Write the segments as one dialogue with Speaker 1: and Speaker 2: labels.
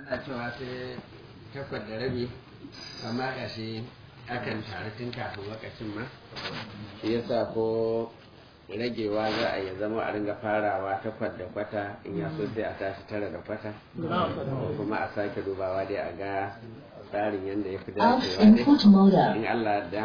Speaker 1: a cewa sai takwas da rabi amma ga shi akan taru tun kafin lokacin ma shi yasa ko ragewa za a yi zama a ringa farawa takwas da kwata in ya so sai a tashi tara da kwata ko kuma a sake dubawa dai a ga tsarin yadda ya fi
Speaker 2: Out
Speaker 1: dacewa
Speaker 2: input mode.
Speaker 1: dai in Allah da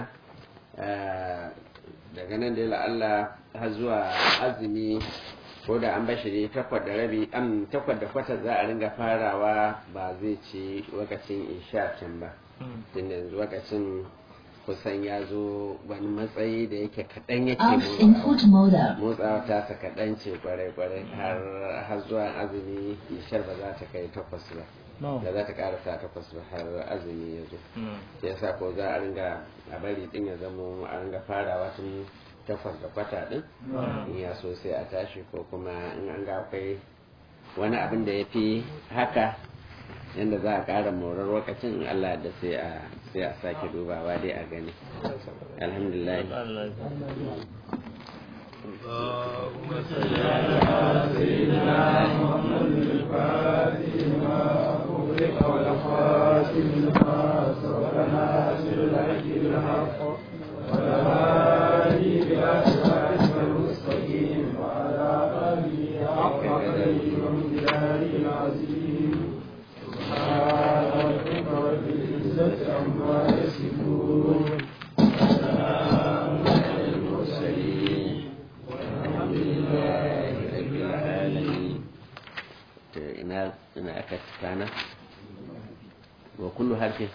Speaker 1: daga nan dai Allah har zuwa azumi ko da an bashi ne takwas da rabi am takwas da kwata za a ringa farawa ba zai ci lokacin isha can ba tun yanzu lokacin kusan ya zo wani matsayi da yake kaɗan yake
Speaker 2: Out
Speaker 1: motsawa
Speaker 2: input mode.
Speaker 1: motsawa ta sa kaɗan ce kwarai-kwarai har har zuwa azumi ishar ba za ta kai takwas ba da za ta ƙarasa takwas ba har azumi ya zo sai yasa ko za a ringa a bari din ya zama a ringa farawa tun takwas da kwata din in ya so sai a tashi ko kuma in an ga akwai wani abin da ya fi haka yadda za a ƙara morar lokacin in Allah da sai a sai a sake dubawa dai a gani alhamdulillah
Speaker 3: اللهم صل على سيدنا محمد الفاتح لما أغلق والخاتم لما سبق ناصر الحق بالحق والهادي إلى صراطك المستقيم وعلى آله حق قدره ومقداره العظيم سبحان ربك رب العزة عما يصفون وسلام على المرسلين والحمد لله رب العالمين
Speaker 1: to ina ina aka tsana wa kullu harfin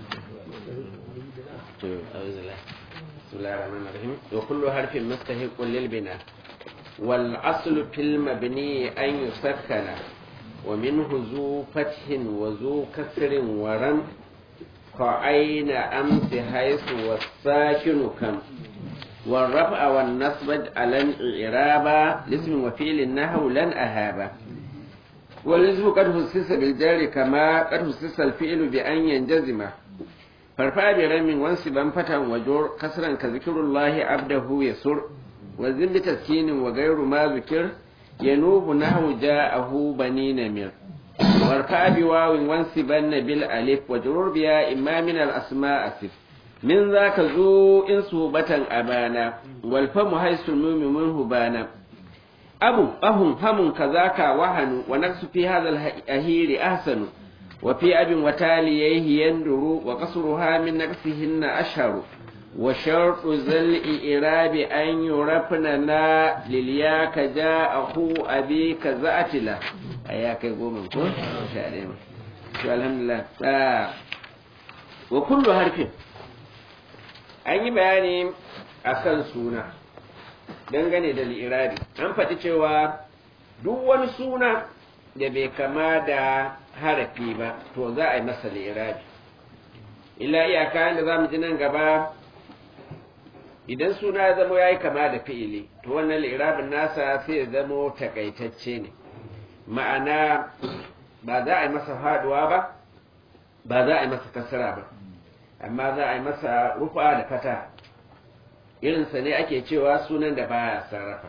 Speaker 1: to auzula bismillahir rahmanir rahim wa kullu harfin mustahiqun lil bina wal aslu fil mabni an yusakkana wa minhu zu fathin wa zu kasrin wa ram ka aina amsi haythu was-sakinu kam والرفع والنصب على الإعراب لاسم وفيل النحو لن أهابا والاسم قد خصص بالجار كما قد خصص الفعل بأن ينجزم فارفع برم وانصبا فتى وجر كسرا كذكر الله عبده يسر وزن بتسكين وغير ما ذكر ينوب نحو جاءه بني نمر وارفع بواو وانصبن بالالف وجرور بها اما من الاسماء اسف من ذاك ذو إن صوبة أبانا والفم حيث الميم منه بانا أبو أهم هم كذاك وهن ونقص في هذا الأهير أحسن وفي أب وتاليه يندر وقصرها من نقصهن أشهر وشرط ذا الإعراب أن يرفننا للياك جاء أخو أبيك زأتلا أياك يقوم من كل شاء الحمد لله آه. وكل حرف an yi bayani a kan suna dangane da li'irabi an faɗi cewa duk wani suna da bai kama da harafi ba to za a yi masa li'irabi illa iyaka da za mu ji nan gaba idan suna ya zama ya yi kama da fi'ili to wannan li'irabin nasa sai ya zama takaitacce ne ma'ana ba za a yi masa faduwa ba ba za a yi masa kasara ba amma za a yi masa rufa da fata irinsa ne ake cewa sunan da baya sarrafa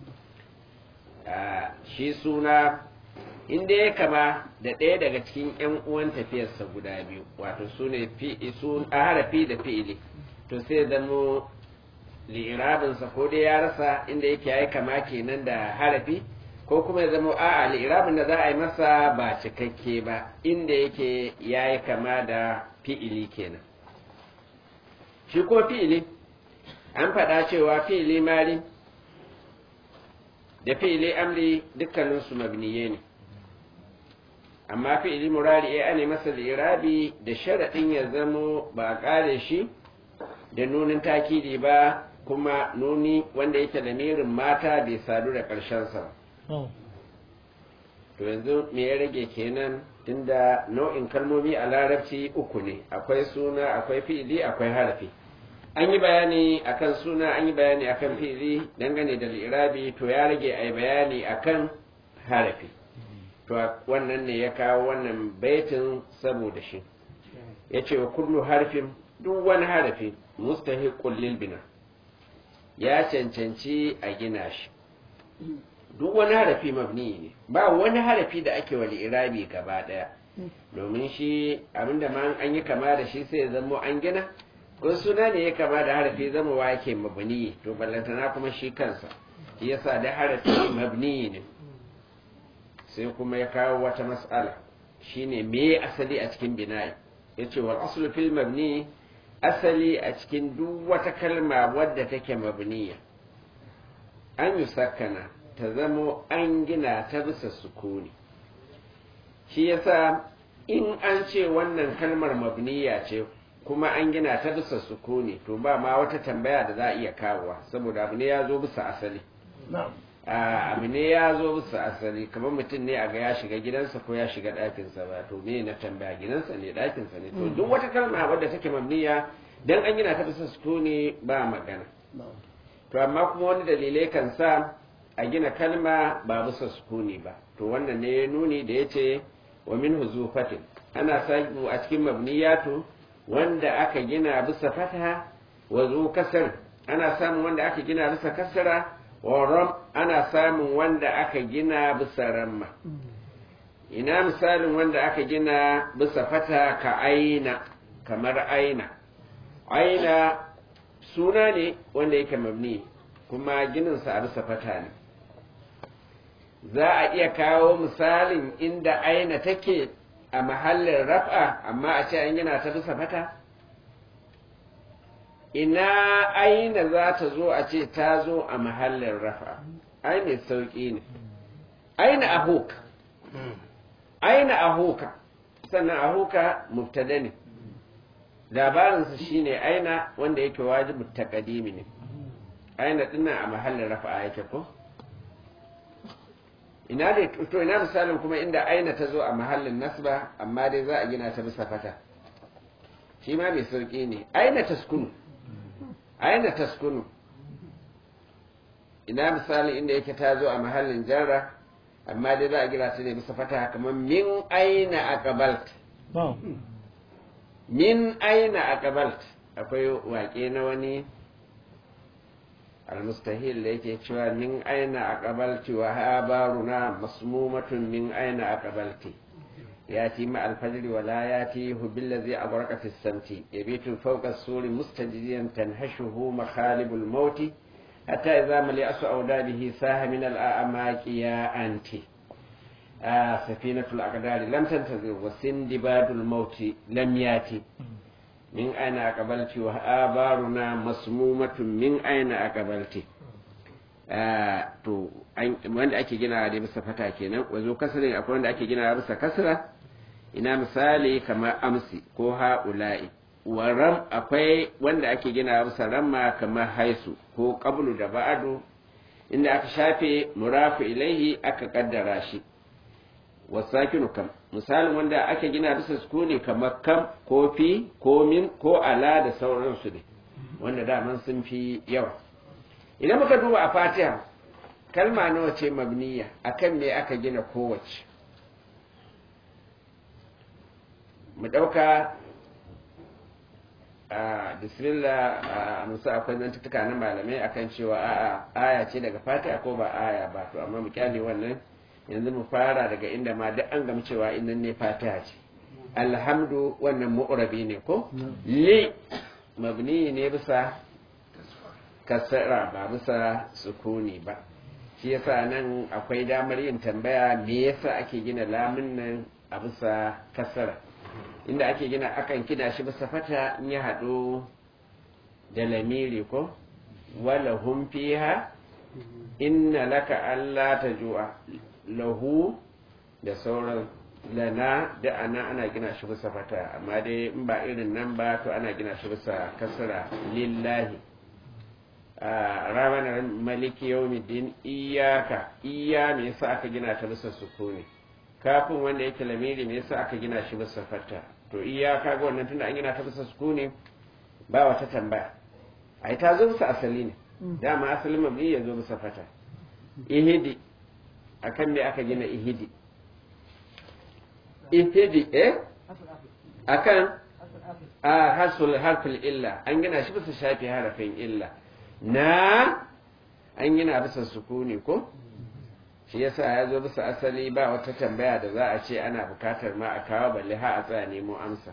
Speaker 1: shi suna inda ya kama da ɗaya daga cikin 'yan uwan tafiyarsa guda biyu wato su ne a harafi da fi'ili to sai zamo li'irabinsa ko dai ya rasa inda yake ya kama kenan da harafi ko kuma ya zama a'a li'irabin da za a yi masa ba cikakke ba inda yake ya yi kama da fi'ili kenan shi kuma fi'ili an faɗa cewa fi'ili mali da fi'ili amri dukkaninsu mabniye ne amma fi'ili murari ya ne masa lirabi da sharaɗin ya zamo ba a ƙare shi da nunin takidi ba kuma nuni wanda yake da mirin mata bai sadu da ƙarshensa to yanzu me ya rage kenan tunda nau'in kalmomi a larabci uku ne akwai suna akwai fi'ili akwai harafi an yi bayani akan suna an yi bayani akan fi'ili dangane da lirabi to ya rage a yi bayani akan harafi to wannan ne ya kawo wannan baitin saboda shi ya ce wa kullu harfin duk wani harafi mustahiqul lil bina ya cancanci a gina shi duk wani harafi mabni ne ba wani harafi da ake wali irabi gaba daya domin shi abinda ma an yi kama da shi sai ya zamo an gina ko suna ne ya kama da harafi zama wa yake mabni to ballantana kuma shi kansa shi yasa da harafi mabni ne sai kuma ya kawo wata mas'ala shine me asali a cikin bina'i yace wal aslu fil mabni asali a cikin duk wata kalma wadda take mabniya an yi sakana ta zamo an gina ta bisa sukuni shi yasa in an ce wannan kalmar mabniya ce kuma an gina ta bisa sukuni to ba ma wata tambaya da za a iya kawowa saboda abu ne ya zo bisa asali abu ne ya zo bisa asali kamar mutum ne a ga ya shiga gidansa ko ya shiga ɗakinsa ba to me na tambaya gidansa ne ɗakinsa ne to duk wata kalma wadda take mabniya dan an gina ta bisa sukuni ba magana to amma kuma wani dalilai kan sa a gina kalma ba bisa sukuni ba to wannan ne ya nuni da ya ce wa min huzufatin ana samu a cikin mabniyatu wanda aka gina bisa fataha wa zu kasar ana samun wanda aka gina bisa kasara wa ram ana samun wanda aka gina bisa ramma ina misalin wanda aka gina bisa fata ka aina kamar aina aina suna ne wanda yake mabni kuma gininsa a bisa fata ne za a iya kawo misalin inda aina take a mahallin raf'a amma a ce an gina ta bisa fata ina aina za ta zo a ce ta zo a mahallin raf'a ai mai sauƙi ne aina ahuka aina ahuka sannan ahuka mubtada ne labarinsa shine aina wanda yake wajibu taqdimi ne aina dinnan a mahallin rafa'a yake ko ina da to ina misalin kuma inda aina ta zo a mahallin nasba amma dai za a gina ta bisa fata shi ma mai sauki ne aina taskunu aina taskunu ina misalin inda yake ta zo a mahallin jarra amma dai za a gina ta ne bisa fata kamar min aina aqbalt min aina aqbalt akwai waƙe na wani المستهيل ليك cewa min aina aqbalti wa habaruna masmumatun min aina aqbalti yati ma alfajr wa la yati hu billazi abraqa fi samti yabitu fawqa as-suri mustajiyan tanhashuhu makhalib al-maut hatta idha mali asu awdadihi saha min al-a'maqi ya anti سفينة الأقدار لم تنتظر وسندباد الموت لم ياتي min aina aqbalti wa abaruna masmumatun min aina aqbalti to wanda ake gina da bisa fata kenan wazo kasrin akwai wanda ake gina bisa kasra ina misali kamar amsi ko haula'i wa ram akwai wanda ake gina bisa ramma kamar haisu ko qablu da ba'du inda aka shafe murafu ilaihi aka kaddara shi wasakinu kam misalin wanda ake gina bisa sukuni kamar kam ko fi ko min ko ala da sauransu ne wanda daman sun fi yawa idan muka duba a fatiha kalma nawa ce mabniya akan me aka gina kowace mu ɗauka a bismillah a musa akwai zantuka na malamai akan cewa a'a aya ce daga fatiha ko ba aya ba to amma mu kyale wannan yanzu mu fara daga inda ma duk an gama cewa innan ne fatiha ce alhamdu wannan mu'rabi ne ko li mabni ne bisa kasara ba bisa sukuni ba shi yasa nan akwai damar yin tambaya me yasa ake gina lamun nan a bisa kasara inda ake gina akan kina shi bisa fata in ya haɗu da lamiri ko wala hum fiha inna laka alla tajua lahu da sauran lana da ana ana gina shi bisa fata amma dai in ba irin nan ba to ana gina shi bisa kasra lillahi ramanar maliki yawmiddin iyaka iya me yasa aka gina ta bisa sukuni kafin wanda yake lamiri me yasa aka gina shi bisa fata to iyaka ga wannan tunda an gina ta bisa sukuni ba wata tambaya ai ta zo bisa asali ne dama asalin mabni ya zo bisa fata ihidi akan me aka gina ihidi ihidi eh akan a hasul harfin illa an gina shi bisa shafi harafin illa na an gina bisa sukuni ko shi yasa ya zo bisa asali ba wata tambaya da za a ce ana bukatar ma a kawo balle ha a tsaya nemo amsa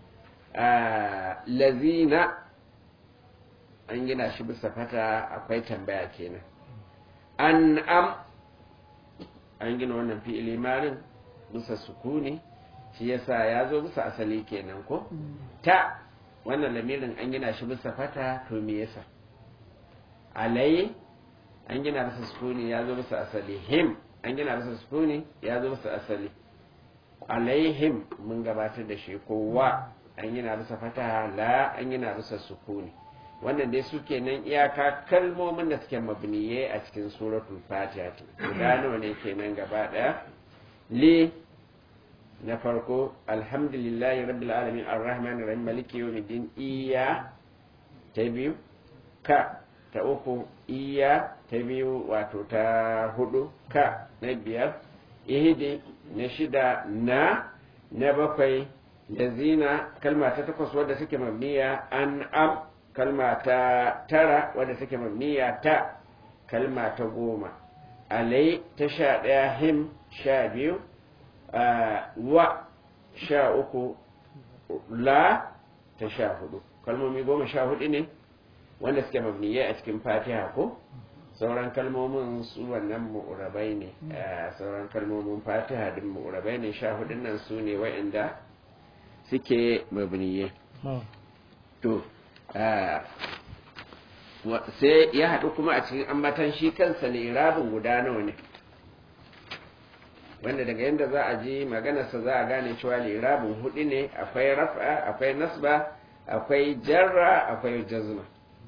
Speaker 1: lazina an gina shi bisa fata akwai tambaya kenan an am an gina wannan fi'ili marin bisa sukuni shi yasa ya zo bisa asali kenan ko ta wannan lamirin an gina shi bisa fata to me yasa alai an gina bisa sukuni ya zo bisa asali him an gina bisa sukuni ya zo bisa asali alaihim mun gabatar da shi kowa an gina bisa fata la an gina bisa sukuni wannan dai su kenan iyaka kalmomin da suke mabniye a cikin suratul fatiha guda nawa ne kenan gaba daya li na farko alhamdulillahi rabbil alamin arrahman arrahim maliki yawmiddin iya ta biyu ka ta uku iya ta biyu wato ta hudu ka na biyar ihidi na shida na na bakwai da zina kalma ta takwas wadda suke mabniya an am kalma ta tara wadda take mabniya ta kalma ta goma alai ta sha ɗaya him sha biyu wa sha uku la ta sha hudu kalmomi goma sha hudu ne wanda suke mabniya a cikin fatiha ko sauran kalmomin su wannan mu'urabai ne sauran kalmomin fatiha din mu'urabai ne sha hudun nan su ne wa'inda suke mabniye to sai ya haɗu kuma a cikin ambatan shi kansa lirabin guda nawa ne wanda daga yadda za a ji maganarsa za a gane cewa lirabin hudu ne akwai raf'a akwai nasba akwai jarra akwai jazma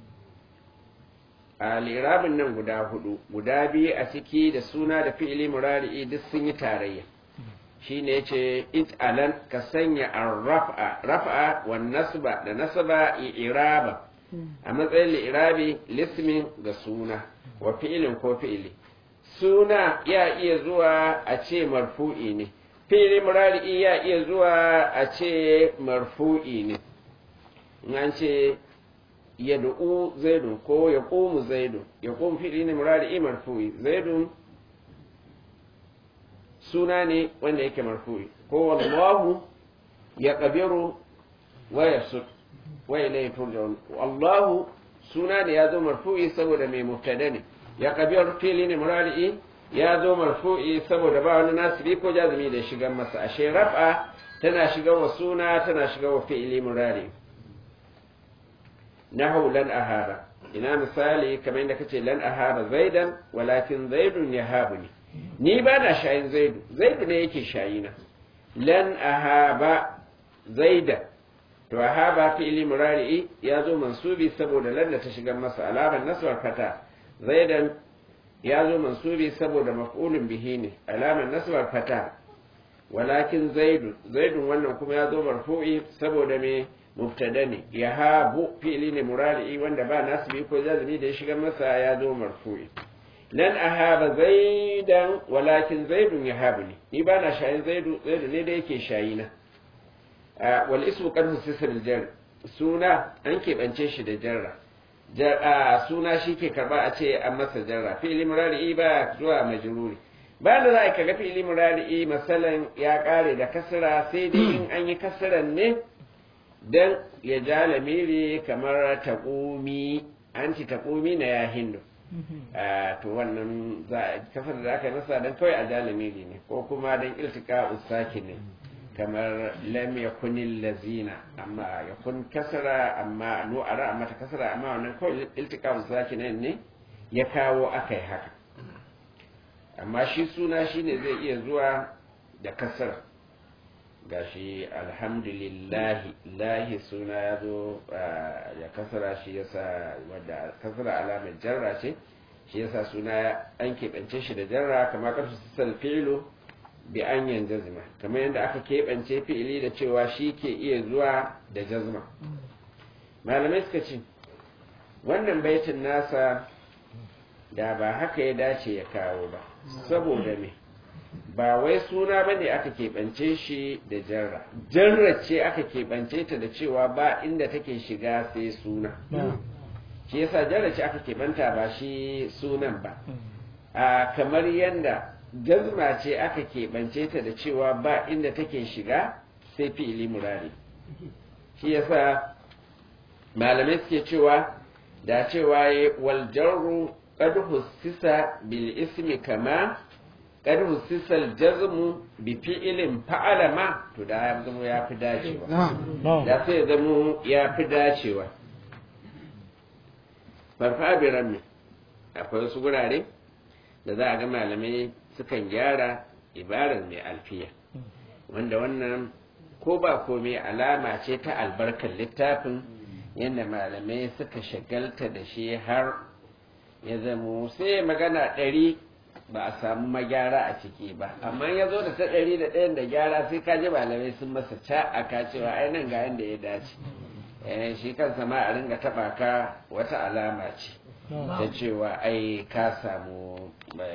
Speaker 1: a lirabin nan guda hudu guda biyu a ciki da suna da fi'ili murari'i duk sun yi tarayya shine yace it alan ka sanya ar-raf'a raf'a wan nasba da nasba i'raba a matsayin li'irabi lismin ga suna wa fi'ilin ko fi'ili suna ya iya zuwa a ce marfu'i ne fi'ili murari'i ya iya zuwa a ce marfu'i ne an ce yad'u zaidun ko yaqumu zaidun yaqum fi'ili ne murari'i marfu'i zaidun suna ne wanda yake marfu'i ko wallahu ya kabiru wa yasud wa ilayhi turja'un wallahu suna ne ya zo marfu'i saboda mai mubtada ne ya kabiru fili ne murari'i ya zo marfu'i saboda ba wani nasibi ko jazumi da shigan masa ashe raf'a tana shiga wa suna tana shiga wa fi'ili murari nahu lan ahara ina misali kamar yadda kace lan ahara zaidan walakin zaidun yahabuni ni ba na shayin zaidu zaidu ne yake shayina lan ahaba zaida to ahaba fi'li murari'i ya zo mansubi saboda lan da ta shiga masa alamar nasbar fata zaidan ya zo mansubi saboda maf'ulun bihi ne alamar nasbar fata walakin zaidu zaidun wannan kuma ya zo marfu'i saboda me mubtada ne yahabu fi'li ne murari'i wanda ba nasbi ko jazmi da ya shiga masa ya zo marfu'i lan ahaba zaidan walakin zaidun yahabuni ni ba na shayin zaidu zaidu ne da yake shayina wal ismu qad husisa bil jar suna an keɓance shi da jarra suna shi ke karba a ce an masa jarra fi'li murari ba zuwa majruri ba da za a kaga fi'li murari masalan ya kare da kasra sai dai in an yi kasran ne dan ya ja lamiri kamar taqumi anti taqumi na ya hindu to wannan kasar da aka nasa don kawai a jalimiri ne ko kuma don iltika usaki ne kamar lam yakunil lazina amma yakun kasara amma nu'ara amma ta kasara amma wannan kawai iltika usaki ne ne ya kawo akai haka amma shi suna shine zai iya zuwa da kasar gashi alhamdulillahi lahi suna ya zo ya kasara shi yasa wadda kasara alamar jarra ce shi yasa suna an keɓance shi da jarra kamar ƙarfi sissal fi'ilu bi an yan jazma kamar yadda aka keɓance fi'ili da cewa shi ke iya zuwa da jazma malamai suka ce wannan baitin nasa da ba haka ya dace ya kawo ba saboda me ba wai suna ba ne aka keɓance shi da jarra jarra ce aka keɓance ta da cewa ba inda take shiga sai suna shi yasa jarra ce aka keɓanta ba shi sunan ba a kamar yadda jazma ce aka keɓance ta da cewa ba inda take shiga sai fi'ili murari shi yasa malamai suke cewa da cewa ya wal jarru qad hussisa bil ismi kama qad hussisa al jazmu bi fi'ilin fa'ala ma to da ya zama ya fi dacewa da sai ya zama ya fi dacewa farfa bi rami akwai wasu gurare da za a ga malamai sukan gyara ibarar mai alfiya wanda wannan ko ba komai alama ce ta albarkar littafin yadda malamai suka shagalta da shi har ya zamo sai magana ɗari ba a samu magyara a ciki ba amma ya zo da ta ɗari da ɗayan da gyara sai ka ji malamai sun masa ca a ka cewa ai nan ga yadda ya dace shi kansa ma a ringa taɓa ka wata alama ce ta cewa ai ka samu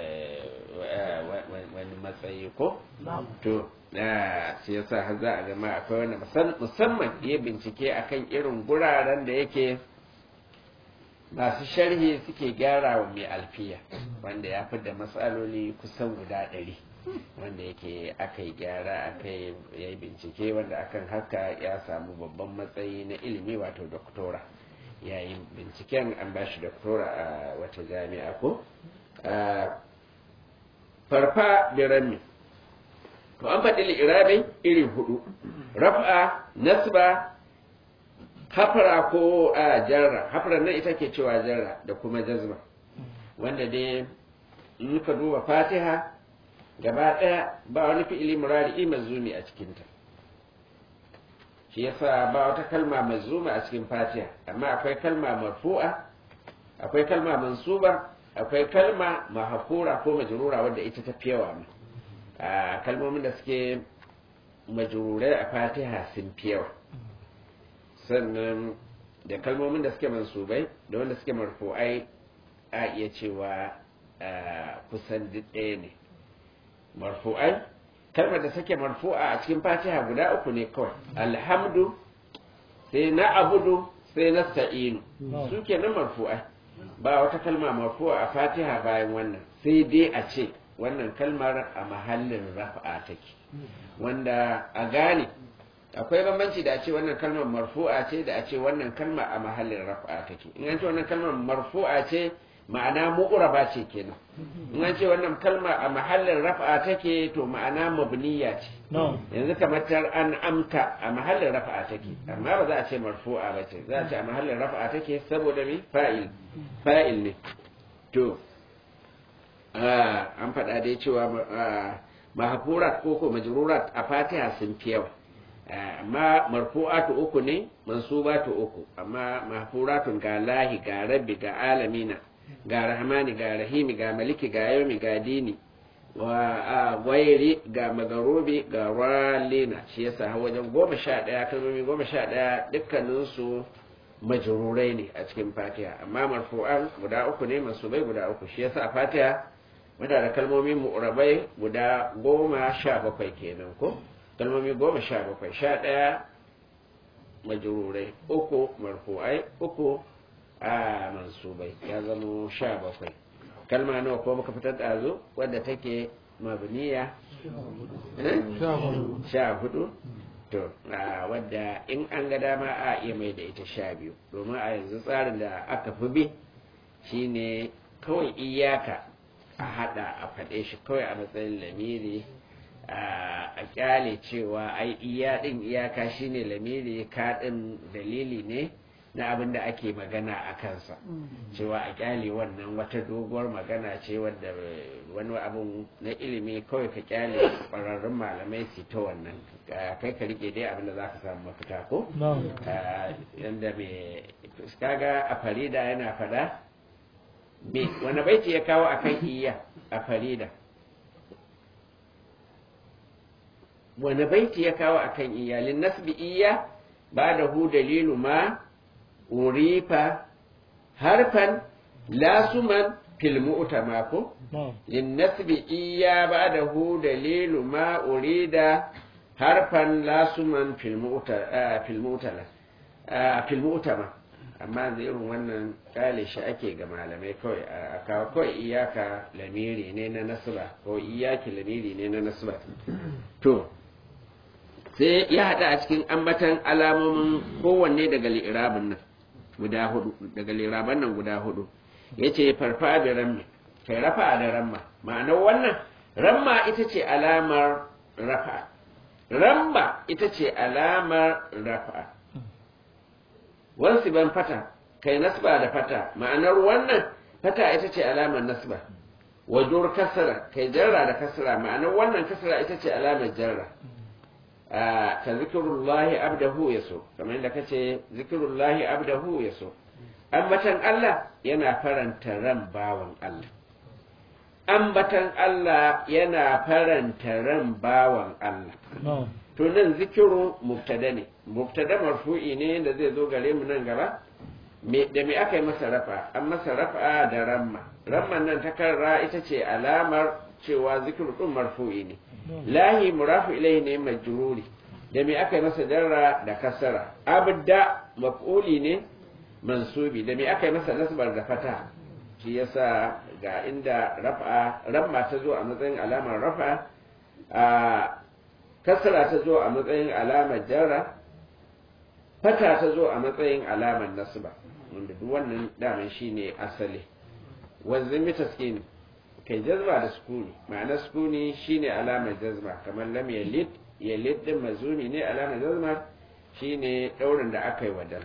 Speaker 1: wani matsayi ko to na shi yasa har za a gama akwai wani musamman ya bincike akan irin guraren da yake masu sharhi suke gyara wa mai alfiya wanda ya fi da matsaloli kusan guda ɗari wanda yake aka yi gyara aka yi bincike wanda akan haka ya samu babban matsayi na ilimi wato doktora yayin binciken an ba shi doktora a wata jami'a ko farfa birami to an faɗi li'irabai iri hudu raf'a nasba hafara ko a jarra hafara nan ita ke cewa jarra da kuma jazma wanda dai in ka duba fatiha gaba ɗaya ba wani fi'ili murari mazumi a cikinta shi yasa ba wata kalma mazuma a cikin fatiha amma akwai kalma marfu'a akwai kalma mansuba akwai kalma mahafura ko majrura wadda ita ta yawa ma a kalmomin da suke majrurai a fatiha sun fi yawa sannan da kalmomin da suke mansubai da wanda suke marfu'ai a iya cewa kusan duk ɗaya ne marfu'ai kalmar da suke marfu'a a cikin fatiha guda uku ne kawai alhamdu sai na abudu sai na sta'inu su ke nan marfu'ai ba wata kalma marfu'a a fatiha bayan wannan sai dai a ce wannan kalmar a mahallin rafa'a take wanda a gane akwai bambanci da a ce wannan kalmar marfu'a ce da a ce wannan kalma a mahallin rafa'a take in an ce wannan kalmar marfu'a ce ma'ana mu'raba ce kenan in an ce wannan kalma a mahallin rafa'a take to ma'ana mabniya ce yanzu kamar tar an amta a mahallin rafa'a take amma ba za a ce marfu'a ba ce za a ce a mahallin rafa'a take saboda me fa'il fa'il ne to an faɗa dai cewa mahfurat ko ko majrurat a fatiha sun fi yawa amma marfu'atu uku ne mansubatu uku amma mahfuratun ga lahi ga rabbi ga alamina ga rahmani ga rahimi ga maliki ga yaumi ga dini wa wairi ga magarubi ga ralina shi yasa har wajen goma sha ɗaya kalmomi goma sha ɗaya dukkaninsu majrurai ne a cikin fatiha amma marfu'an guda uku ne mansubai guda uku shi yasa a fatiha muna da kalmomi mu'rabai guda goma sha bakwai kenan ko kalmomi goma sha bakwai sha ɗaya majururai uku marfu'ai uku a mansubai ya zama sha bakwai kalma nawa ko muka fitar da zo wadda take mabniya sha hudu to wadda in an ga dama a iya mai da ita sha biyu domin a yanzu tsarin da aka fi bi shine kawai iyaka a hada a faɗe shi kawai a matsayin lamiri a kyale cewa ai iya din iyaka shine lamiri ka din dalili ne na abin da ake magana a kansa cewa a kyale wannan wata doguwar magana ce wadda wani abin na ilimi kawai ka kyale ƙwararrun malamai su ta wannan kai ka rike dai abin da za ka samu mafita ko yadda mai kaga a farida yana fada me wani baiti ya kawo akan iya a farida wani baiti ya kawo akan iyalin nasbi iya ba da hu dalilu ma urifa harfan lasuman fil mu'tama ko lin nasbi iya ba da hu dalilu ma urida harfan lasuman fil mu'tala fil mu'tala fil mu'tama amma da irin wannan kale shi ake ga malamai kawai a kawo kawai iyaka lamiri ne na nasba ko iyaki lamiri ne na nasba to sai ya haɗa a cikin ambatan alamomin kowanne daga li'irabin nan guda hudu daga liraban nan guda hudu ya ce farfa da ramma kai rafa da ramma ma'anar wannan ramma ita ce alamar rafa ramma ita ce alamar rafa wansu ban fata kai nasba da fata ma'anar wannan fata ita ce alamar nasba wadur kasara kai jarra da kasara ma'anar wannan kasara ita ce alamar jarra ka zikirullahi abdahu ya so kamar yadda kace zikirullahi abdahu ya so ambatan Allah yana faranta ran bawan Allah ambatan Allah yana faranta ran bawan Allah to nan zikiru mubtada ne mubtada marfu'i ne da zai zo gare mu nan gaba me da me aka yi masa rafa an masa rafa da ramma ramman nan ta karra ita ce alamar cewa zikiru din marfu'i ne lahi murafu ilaihi ne majruri da me aka yi masa jarra da kasara abda maf'uli ne mansubi da me aka yi masa nasbar da fata shi yasa ga inda rafa ramma ta zo a matsayin alamar rafa a kasara ta zo a matsayin alamar jarra fata ta zo a matsayin alamar nasba wanda duk wannan daman shine asali wanzan mitaskini kai jazba da sukuni ma'ana sukuni shine alamar jazma kamar lam yalid yalid din mazumi ne alamar jazma shine daurin da aka yi wadan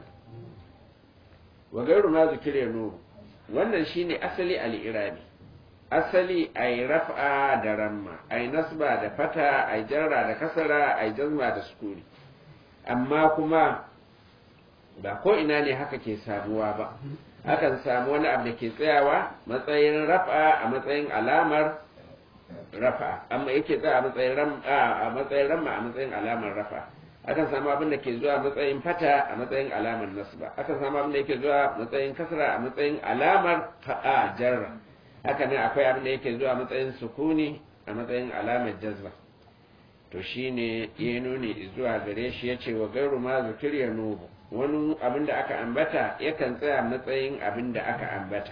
Speaker 1: wa gairu ma zikire nuru wannan shine asali al-irabi asali ai raf'a da ramma ai nasba da fata ai jarra da kasara ai jazma da sukuni amma kuma ba ko ina ne haka ke samuwa ba akan samu wani abu da ke tsayawa matsayin rafa a matsayin alamar rafa amma yake tsaya a matsayin ram a matsayin ramma a matsayin alamar rafa akan samu abin da ke zuwa matsayin fata a matsayin alamar nasba akan samu abin da yake zuwa matsayin kasra a matsayin alamar fa'a jarra haka nan akwai abin da yake zuwa matsayin sukuni a matsayin alamar jazba to shine ya nuni zuwa gare shi yace wa gairu ma zikir ya nubu wani abin da aka ambata yakan tsaya matsayin abin da aka ambata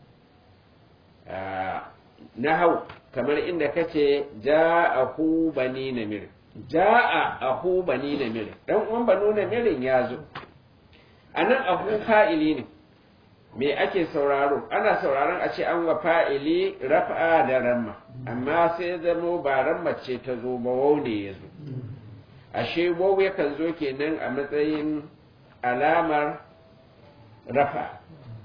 Speaker 1: na hau kamar inda kace ja'ahu bani namir ja'a ahu bani namir dan uwan banu namirin ya zo anan ahu fa'ili ne me ake sauraro ana sauraron a ce an wa fa'ili raf'a da ramma amma sai zamo ba ramma ce ta zo ba wau ne ya zo ashe wau yakan zo kenan a matsayin alamar rafa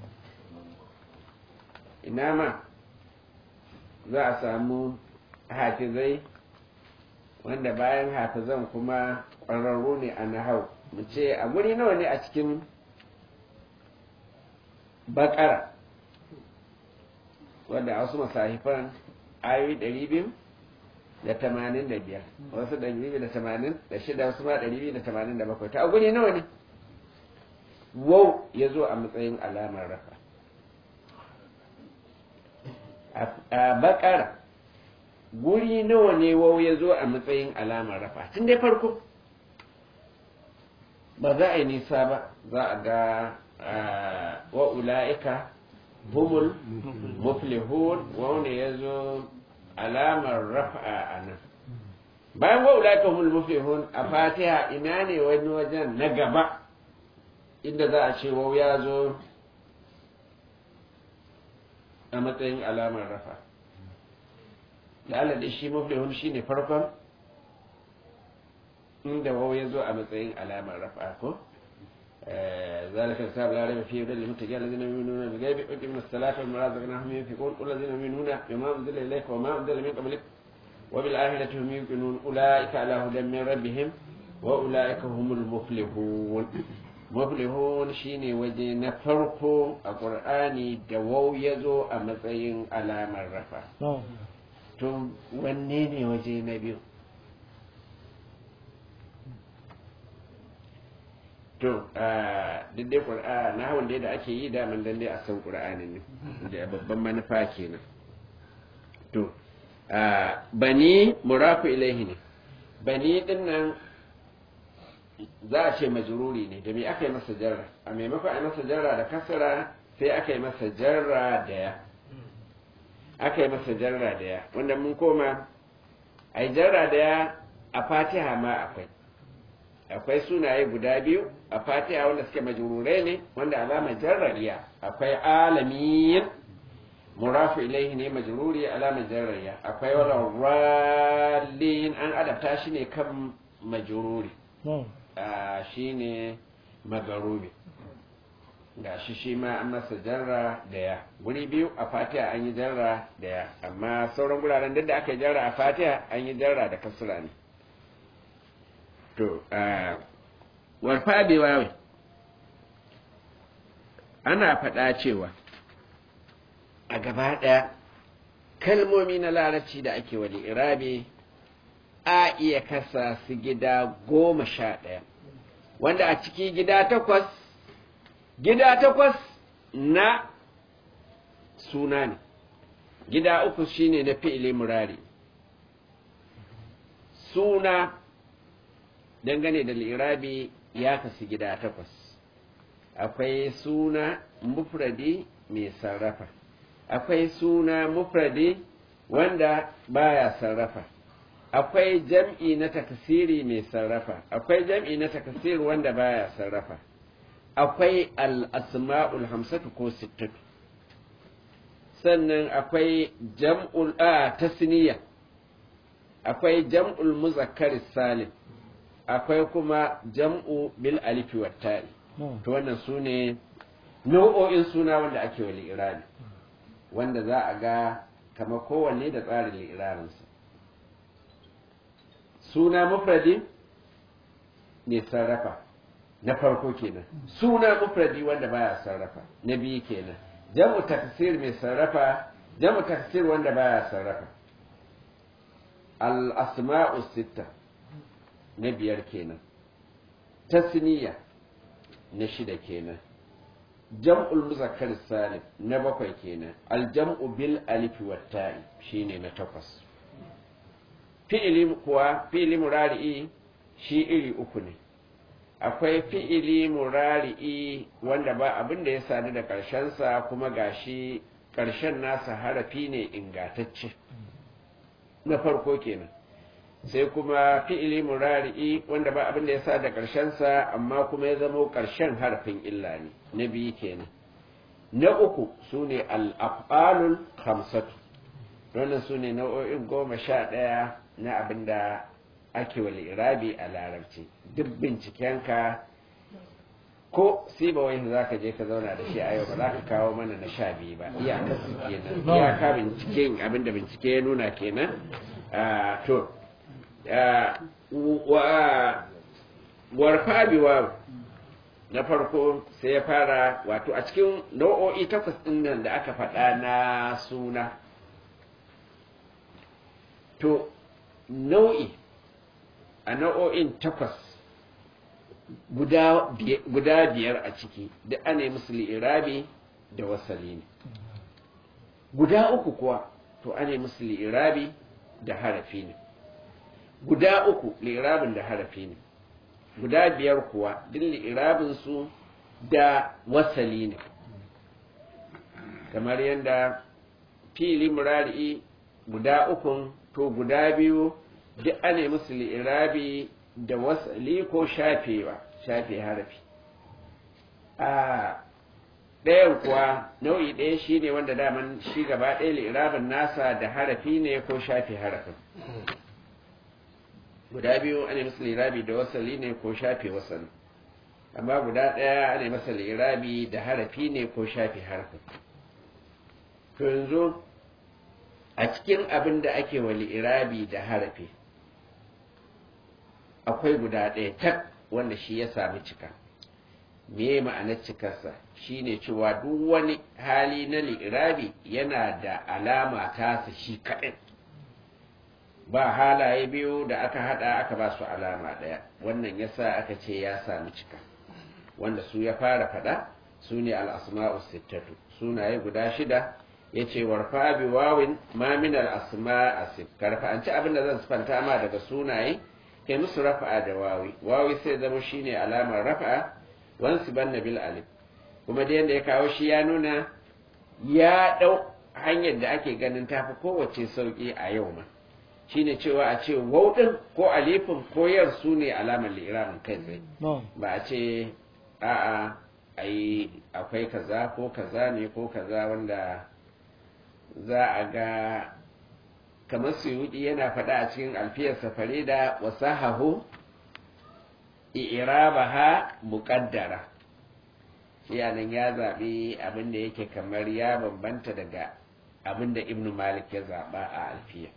Speaker 1: ina ma za a samu hafizai wanda bayan hafizan kuma ƙwararru ne a nahau mu ce a guri nawa ne a cikin bakara wadda a wasu masahifan ayoyi ɗari biyu da tamanin da biyar wasu ɗari biyu da tamanin da shida wasu ma ɗari biyu da tamanin da bakwai ta a guri nawa ne wau ya zo a matsayin alamar rafa a bakara guri nawa ne wau ya zo a matsayin alamar rafa tun dai farko ba za a yi nisa ba za a ga wa ula'ika humul muflihun wanda ya zo alamar rafa a nan bayan wa ula'ika humul muflihun a fatiha ina ne wani wajen na gaba inda za a ce wau ya zo a matsayin alamar rafa da shi maflihun shi ne farkon inda wau ya zo a matsayin alamar rafa ko ذلك الكتاب لا ريب فيه هدى للمتقين الذين يؤمنون بالغيب ويقيمون الصلاة ومما رزقناهم ينفقون والذين يؤمنون بما أنزل إليك وما أنزل من قبلك وبالآخرة هم يوقنون أولئك على هدى من ربهم وأولئك هم المفلحون maflihun shine waje na farko a ƙur'ani da wau ya zo a matsayin alamar rafa to wanne ne waje na biyu to duk dai ƙur'ani na hawan da ake yi daman dan dai a san ƙur'ani ne da babban manufa kenan to bani murafu ilaihi ne bani din nan za a ce majruri ne da me aka yi masa jarra a maimakon a yi masa jarra da kasara sai aka yi masa jarra da ya aka yi masa jarra da ya wanda mun koma a yi jarra da ya a fatiha ma akwai akwai sunaye guda biyu a fatiha wanda suke majrurai ne wanda alamar jarra iya akwai alamin murafu ilaihi ne majruri alamar jarra iya akwai wala rallin an adabta shi ne kan majruri shi ne magarubi ga shi shi ma an masa jarra da ya guri biyu a fatiha an yi jarra da ya amma sauran guraren duk da aka yi jarra a fatiha an yi jarra da kasura ne to warfa bewawe ana faɗa cewa a gaba ɗaya kalmomi na larabci da ake wani irabi a iya kasa su gida goma sha ɗaya wanda a ciki gida takwas gida takwas na suna ne gida uku shine na fi'ili murari suna dangane da lirabi ya kasu gida takwas akwai suna mufradi mai sarrafa akwai suna mufradi wanda baya sarrafa akwai jam'i na takasiri mai sarrafa akwai jam'i na takasiri wanda baya sarrafa akwai al'asma'ul hamsatu ko sittatu sannan akwai jam'ul a tasniya akwai jam'ul muzakkar salim akwai kuma jam'u bil alifi wa ta'i to wannan su ne nau'o'in suna wanda ake wa li'irani wanda za a ga kama kowanne da tsarin li'iraninsa suna mufradi ne sarrafa na farko kenan suna mufradi wanda baya sarrafa na biyu kenan jam'u taksir mai sarrafa jam'u taksir wanda baya sarrafa al asma'u sitta na biyar kenan tasniya na shida kenan jam'ul muzakkar salim na bakwai kenan al jam'u bil alif wa ta'i shine na takwas fi'ili kuwa fi'ili murari'i shi iri uku ne akwai fi'ili murari'i wanda ba abin da ya sadu da ƙarshensa kuma gashi ƙarshen nasa harafi ne ingatacce na farko kenan sai kuma fi'ili murari'i wanda ba abin da ya sa da ƙarshensa amma kuma ya zama ƙarshen harafin illa ne na biyu kenan na uku su ne al'af'alul hamsatu wannan su ne nau'o'in goma sha ɗaya na abin da ake wa irabi a larabci duk bincikenka ko siba wani za ka je ka zauna da shi a yau ba za ka kawo mana na sha biyu ba iyaka su kenan iyaka binciken abin da bincike ya nuna kenan to warfa biwa na farko sai ya fara wato a cikin nau'o'i takwas ɗin nan da aka faɗa na suna to nau'i a nau'o'in takwas guda biyar a ciki da ana yi musu li'irabi da wasali ne guda uku kuwa to ana yi musu li'irabi da harafi ne guda uku li'irabin da harafi ne guda biyar kuwa duk li'irabin su da wasali ne kamar yadda fili murari guda ukun to guda biyu duk ana musu li'irabi da wasali ko shafewa shafe harafi a ɗayan kuwa nau'i ɗaya shi ne wanda daman shi gaba ɗaya li'irabin nasa da harafi ne ko shafe harafin guda biyu ana musu li'irabi da wasali ne ko shafe wasali amma guda ɗaya ana masa li'irabi da harafi ne ko shafe harafin to yanzu a cikin abin da ake wa li'irabi da harafi akwai guda ɗaya tak wanda shi ya sami cika me ma'anar cikarsa shine cewa duk wani hali na li'irabi yana da alama tasa shi kaɗai ba halaye biyu da aka haɗa aka ba su alama ɗaya wannan yasa aka ce ya sami cika wanda su ya fara faɗa su ne al'asma'u sittatu sunaye guda shida ya ce warfa bi wawin ma min al'asma asif karfa an ci abin da zan sifanta ma daga sunaye kai musu rafa'a da wawi wawi sai zama shine alamar rafa'a wansu banna bil alif kuma da yanda ya kawo shi ya nuna ya dau hanyar da ake ganin tafi kowace sauki a yau ma shine cewa a ce wau din ko alifin ko yar su ne alamar li'iramin kai tsaye ba a ce a'a ai akwai kaza ko kaza ne ko kaza wanda za a ga kamar suyudi yana faɗa a cikin alfiyar safari da wasahahu i'rabaha muqaddara shi nan ya zaɓi abin da yake kamar ya bambanta daga abin da ibnu malik ya zaɓa a alfiya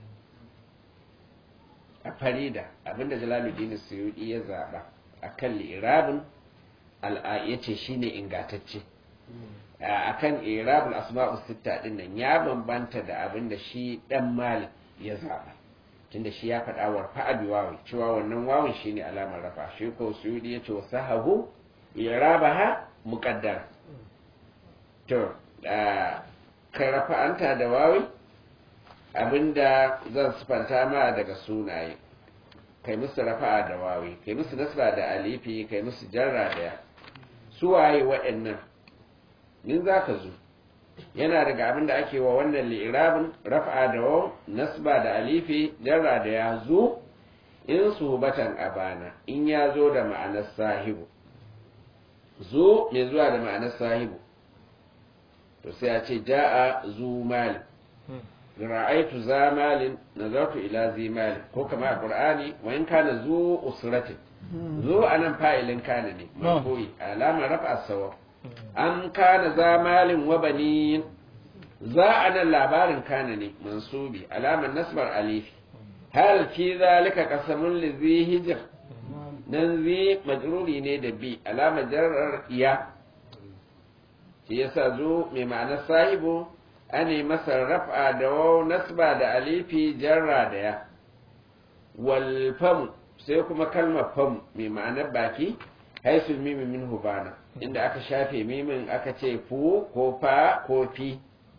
Speaker 1: a farida abin da jalaluddin suyudi ya zaɓa a kan li'irabin ya ce shi ne ingatacce a kan irabul asma'u sitta din nan ya bambanta da abin da shi dan malik ya zaba tunda shi ya faɗa wa fa'abi wawi cewa wannan wawin shine alamar rafa shi ko suyudi ya ce sahahu irabaha muqaddar to ka rafa'anta da wawi abinda zan sifanta ma daga sunaye kai musu rafa'a da wawi kai musu nasba da alifi kai musu jarra da suwaye waɗannan in za ka zo yana daga abin da ake wa wannan li'irabin rafa'a da waw nasba da alifi jarra da ya zo in suhbatan abana in ya zo da ma'anar sahibu zo mai zuwa da ma'anar sahibu to sai a ce ja'a zu mali ra'aitu za malin nazartu ila zi malin ko kama a qur'ani wa in kana zu usratin zo anan fa'ilin kana ne marfu'i alamar rafa sawa an kana za malin wa banin za anan labarin kana ne mansubi alamar nasbar alifi hal fi zalika qasamun li zi hijr nan zi majruri ne da bi alamar jarrar iya shi yasa zo mai ma'anar sahibu ane masa raf'a da waw nasba da alifi jarra da ya wal fam sai kuma kalmar fam mai ma'anar baki haisul mimi min hubana inda aka shafe mimin aka ce fu ko fa ko fi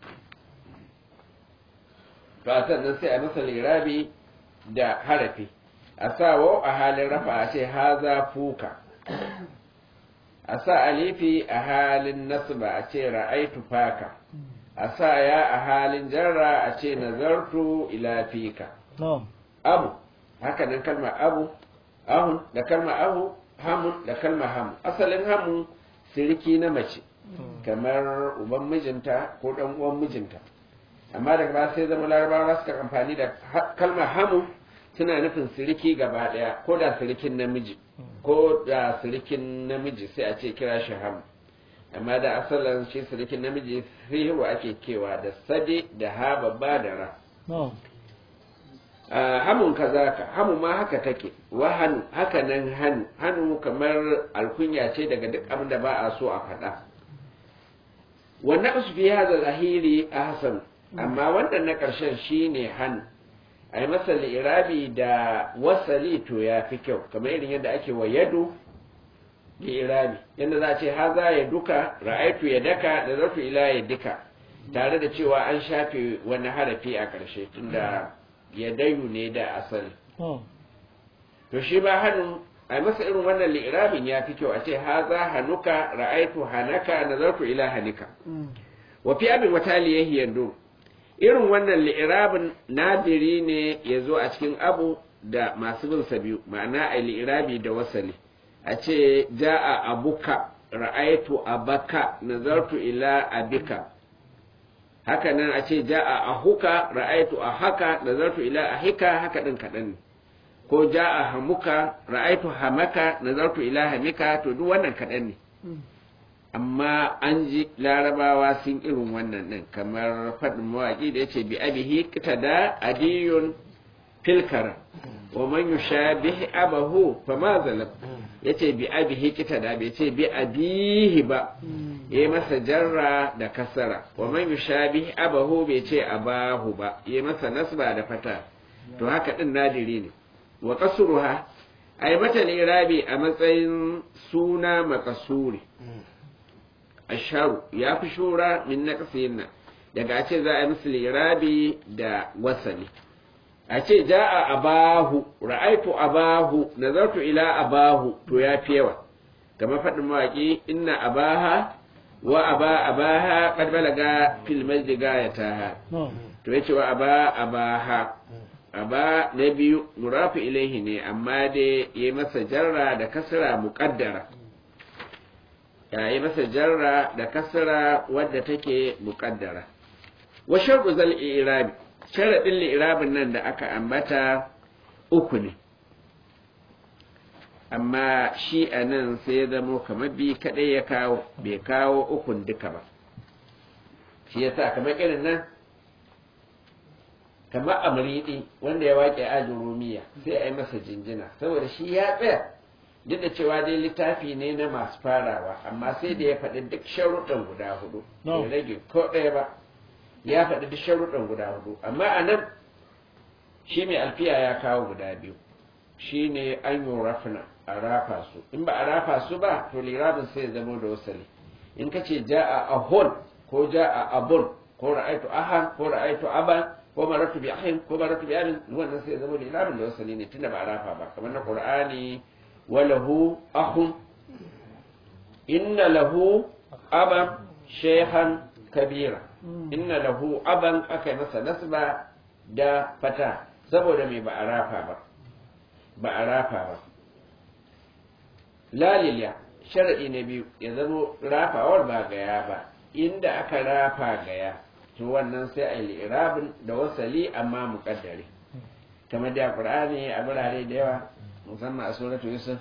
Speaker 1: to sannan sai a masa lirabi da harafi a sa waw a halin rafa a ce haza fuka a sa alifi a halin nasba a ce ra'aitu faka a sa ya a halin jarra a ce nazartu ila fika abu haka nan kalma abu ahun da kalma ahu hamun da kalma hamu asalin hamu siriki na mace kamar uban mijinta ko dan uwan mijinta amma daga ba sai zama larabawa suka amfani da kalmar hamu suna nufin siriki gaba daya ko da sirikin namiji ko da sirikin namiji sai a ce kira shi hamu amma da asalin shi sirikin namiji sihiru ake kewa da sade da ha babba da ra hamun kazaka hamu ma haka take wa hannu haka nan hannu hannu kamar alkunya ce daga duk abin da ba a so a faɗa wannan su fi haza zahiri a hasan amma wannan na ƙarshen shi ne hannu a yi masa irabi da wasali to ya fi kyau kamar irin yadda ake wa yadu irabi yadda za a ce haza ya duka ra'aitu ya daka da zartu ila ya duka tare da cewa an shafe wani harafi a ƙarshe tunda ya dayu ne da asali to shi ba hannu a masa irin wannan li'irabin ya fi kyau a ce haza hanuka ra'aitu hanaka nazartu ila hanika wa fi abin wata liyahi yando irin wannan li'irabin nadiri ne ya zo a cikin abu da masu bin sa biyu ma'ana a li'irabi da wasali a ce ja'a abuka ra'aitu abaka nazartu ila abika haka nan a ce ja'a ahuka ra'aitu ahaka nazartu ila ahika haka din kaɗan ne ko ja'a hamuka ra'aitu hamaka nazartu ila hamika to duk wannan kaɗan ne amma an ji larabawa sun irin wannan ɗin kamar faɗin mawaƙi da ya ce bi abihi da adiyun filkara wa man yushabih abahu fa ma zalam yace bi abihi da bai ce bi abihi ba yayi masa jarra da kasara wa man yushabih abahu bai ce abahu ba yayi masa nasba da fata to haka din nadiri ne wa kasruha ai mata lirabi a matsayin suna makasuri asharu ya fi shura min naqsin daga ce za a yi musu lirabi da wasali a ce ja'a abahu ra'aitu abahu nazartu ila abahu to ya fi yawa kamar faɗin mawaƙi inna abaha wa aba abaha qad balaga fil majdi gayataha to yace wa aba abaha aba na biyu murafu ilaihi ne amma dai yayi masa jarra da kasra muqaddara ya yi masa jarra da kasra wadda take muqaddara wa shartu zal i'rab sharadin li'irabin nan da aka ambata uku ne amma shi a nan sai ya zamo kamar bi kaɗai ya kawo bai kawo ukun duka ba shi ya sa kamar irin nan kamar amuridi wanda ya waƙe ajin rumiya sai a yi masa jinjina saboda shi ya tsaya duk da cewa dai littafi ne na masu farawa amma sai da ya faɗi duk sharuɗan guda hudu bai rage ko ɗaya ba ya faɗi duk sharuɗan guda hudu amma a nan shi mai alfiya ya kawo guda biyu shi ne an yi rafina a rafa su in ba a rafa su ba to lirabin sai zama da wasali in ka ce ja a ahon ko ja a abun ko ra'aitu ahan ko ra'aitu aban ko maratu bi ahin ko maratu bi abin wannan sai zama lirabin da wasali ne tunda ba a rafa ba kamar na qur'ani walahu ahun inna lahu aban shehan kabira inna lahu aban aka yi masa nasba da fata saboda mai ba a rafa ba ba a rafa ba laliliya sharaɗi na biyu ya zamo rafawar ba gaya ba inda aka rafa gaya to wannan sai a yi irabin da wasali amma muƙaddare kamar da qur'ani a birane da yawa musamman a suratu yusuf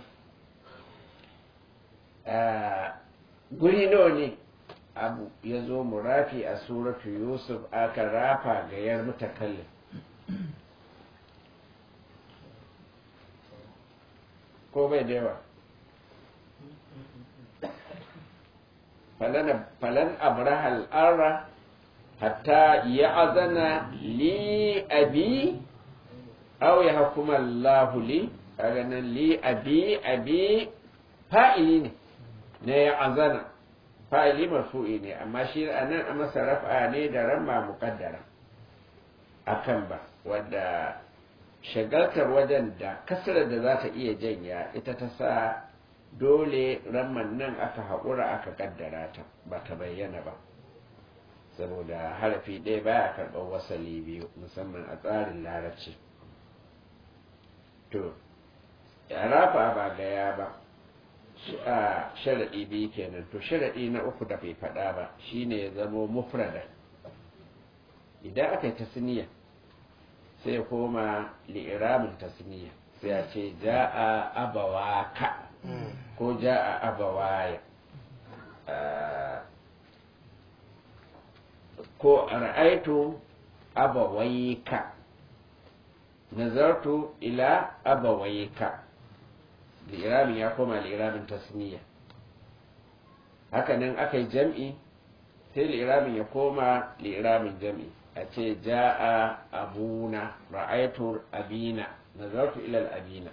Speaker 1: guri nawa ne abu ya zo murafi a suratu yusuf aka rafa gayar mutakallin ko bai da yawa falan abrahal arra hatta ya azana li abi aw ya hukuma Allah li kaga nan li abi abi fa'ili ne ne ya azana fa'ili marfu'i ne amma shi anan a masa raf'a ne da ramma muqaddara akan ba wadda shagaltar wajen da kasarar da za ta iya janya ita ta sa dole ramman nan aka haƙura aka kaddara ta ba ta bayyana ba saboda harafi ɗaya baya karɓar wasali biyu musamman a tsarin larabci to rafa ba gaya ba a sharaɗi biyu kenan to sharaɗi na uku da bai faɗa ba shine ya zamo mufrada idan aka yi tasniya sai koma li'iramin tasniya sai a ce ja'a abawaka ko ja'a abawaya ko ra'aitu abawaika nazartu ila abawaika li'iramin ya koma li'iramin tasniya hakanan aka yi jam'i sai li'iramin ya koma li'iramin jam'i a ce ja'a abuna ra'aitu abina nazartu ilal abina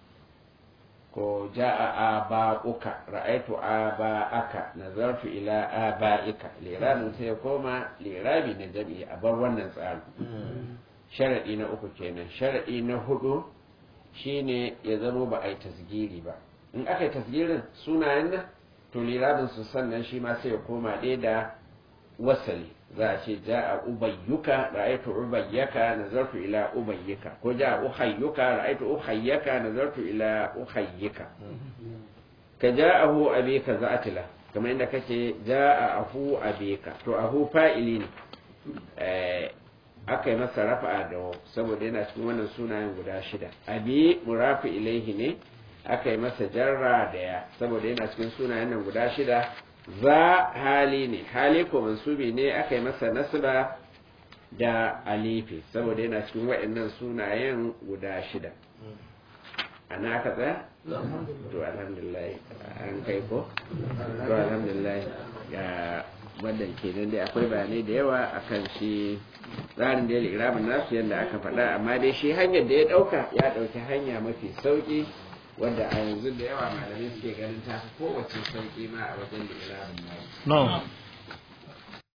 Speaker 1: ko ja'a aba'uka ra'aitu aba'aka nazartu ila aba'ika liramin sai ya koma lirabi na jami'i a bar wannan tsari sharadi na uku kenan sharadi na hudu shine ya zama ba a yi tasgiri ba in aka yi tasgirin sunayen nan to lirabin su sannan shi ma sai ya koma ɗaya da wasali za a ce ja'a ubayyuka ra'aytu ubayyaka nazartu ila ubayyika ko ja'a uhayyuka ra'aytu uhayyaka nazartu ila uhayyika ka ja'ahu abika za'atila kamar inda kace ja'a ahu abika to ahu fa'ili ne eh aka yi masa rafa'a da saboda yana cikin wannan sunayen guda shida abi murafi ilaihi ne aka yi masa jarra da ya saboda yana cikin sunayen nan guda shida za hali ne hali ko mansubi ne aka yi masa nasba da alifi saboda yana cikin waɗannan sunayen guda shida ana aka tsaya? to alhamdulillah an kai ko? to alhamdulillah ga wannan kenan dai akwai bayanai da yawa akan shi tsarin da ya iramin nasu yadda aka faɗa amma dai shi hanyar da ya ɗauka ya ɗauki hanya mafi sauƙi wadda a yanzu da yawa malamai suke ganin ta fi kowace sauƙi ma a wajen da iramin nasu.